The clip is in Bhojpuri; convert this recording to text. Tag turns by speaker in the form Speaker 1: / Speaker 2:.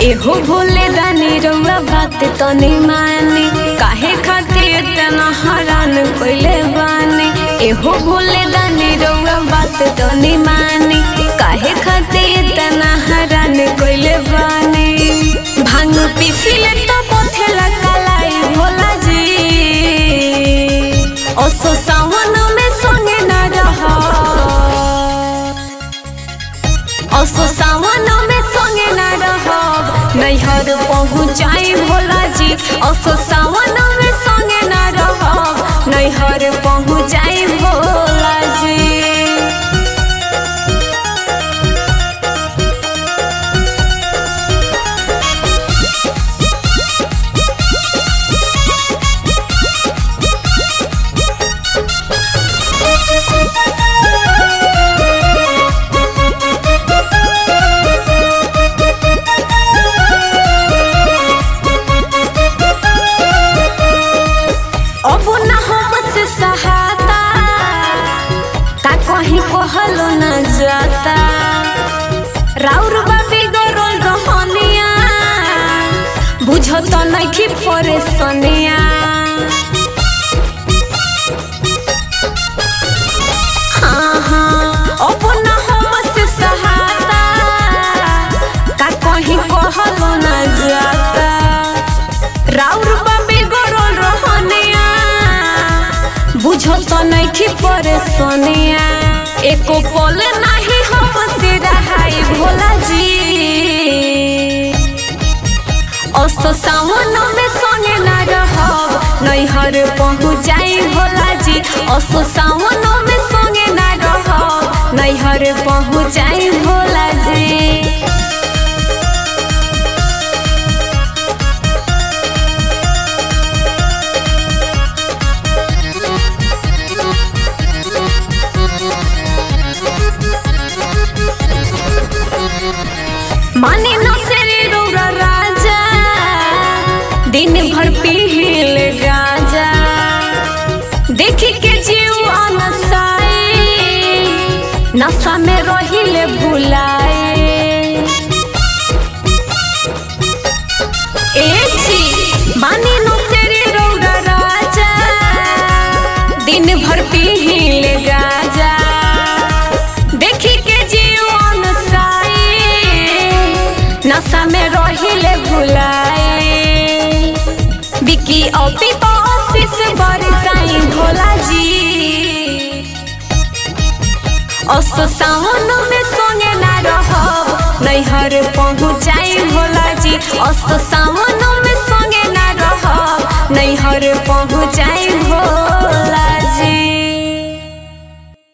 Speaker 1: एहो भोले दानी रउआ बात तनी मानी काहे खातिर तना हरान कइले बानी एहो भोले दानी रउआ बात तनी मानी काहे खातिर तना हरान कइले बानी भांग पीसिले तो पथेला कलाई भोला जी ओसो सावन में संगे न रहा असो सावन में संगे न रहब नैहर पहुँचाई भोला जी असो सावन में संगे न रहब नैहर पहुँचाई भोला जी अब न हमसे सहाता का कहीं कहलो न जाता राउर बाबी गरोल रहनिया बुझत नइखी परेशानिया हाँ हाँ अब न हमसे सहाता का कहीं कहलो न जाता राउर बाबे गरोल रहनिया बुझत नइखी परेशानिया एको पल नाही हमसे रहाई भोला जी अस्त सावन में संगे न रहब नैहर पहुँचाई भोला जी अस्त सावन में संगे न रहब नैहर पहुँचाई भोला जी माने न सेरे रौरा राजा दिन भर पीहिल गाजा देखी के जीव अनसाए नशा में रहिले भुलाए ए जी माने न सेरे रौरा राजा दिन भर पीहिल गाजा देखी के जीवन साए नशा में रहिले भुलाए बिकी औपी ऑफिस बरसाई भोला जी अस सावन में संगे ना रहब नैहर पहुँचाई भोला जी अस सा